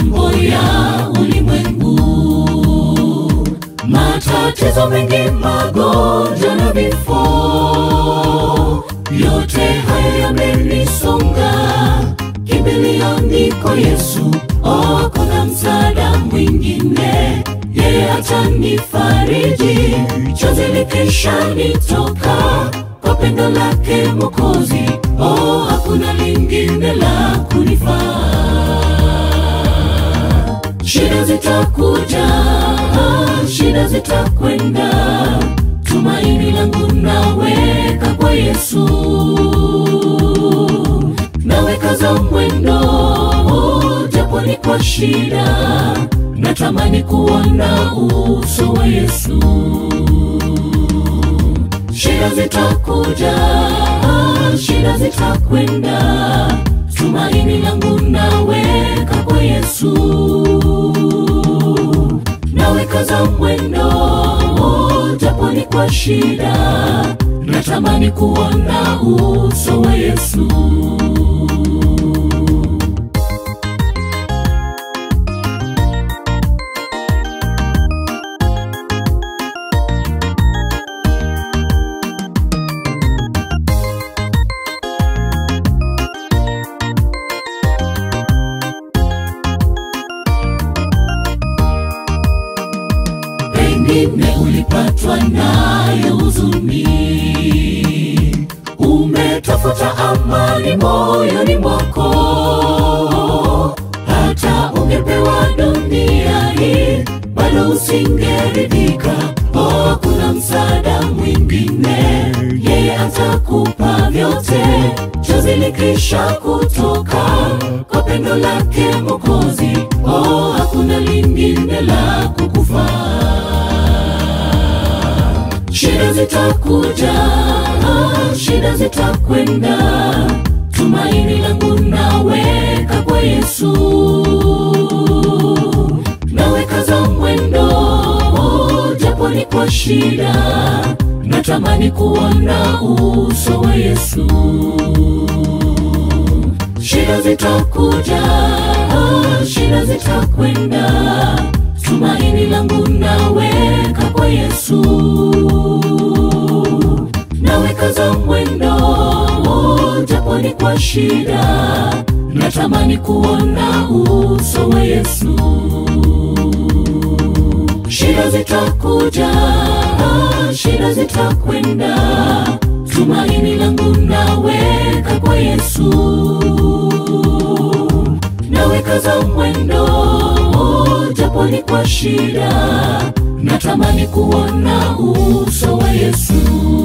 mambo ya ulimwengu, matatizo mengi, magonjwa na vifo, yote haya yamenisonga. Kimbilio niko Yesu, oh, kuna msaada mwingine, yeye atanifariji, chozi likisha nitoka kwa pendo lake Mwokozi, oh, hakuna lingine la kunifaa. Shida zitakuja, shida zitakwenda, tumaini langu naweka kwa Yesu, naweka za mwendo, japo ni kwa shida, natamani kuona uso wa Yesu. Shida zitakuja, shida zitakwenda, tumaini langu naweka kwa Yesu, naweka za mwendo, japo ni kwa shida, natamani kuona uso wa Yesu. pengine ulipatwa nayo huzuni, umetafuta amani moyoni mwako, hata ungepewa dunia hii bado usingeridhika. Oh, kuna msaada mwingine, yeye atakupa vyote, chozi likisha kutoka kwa pendo lake Mwokozi. Oh, hakuna lingine la kukufaa. Shida zitakuja, shida zitakwenda, tumaini langu naweka kwa Yesu, naweka za mwendo, japo ni kwa shida, natamani kuona uso wa Yesu. Shida zitakuja, shida zitakwenda, tumaini langu naweka kwa Yesu, naweka za mwendo, japo ni kwa shida, natamani kuona uso wa Yesu. Shida zitakuja, shida zitakwenda, tumaini langu naweka kwa Yesu, naweka za mwendo, japo ni kwa shida, natamani kuona uso wa Yesu.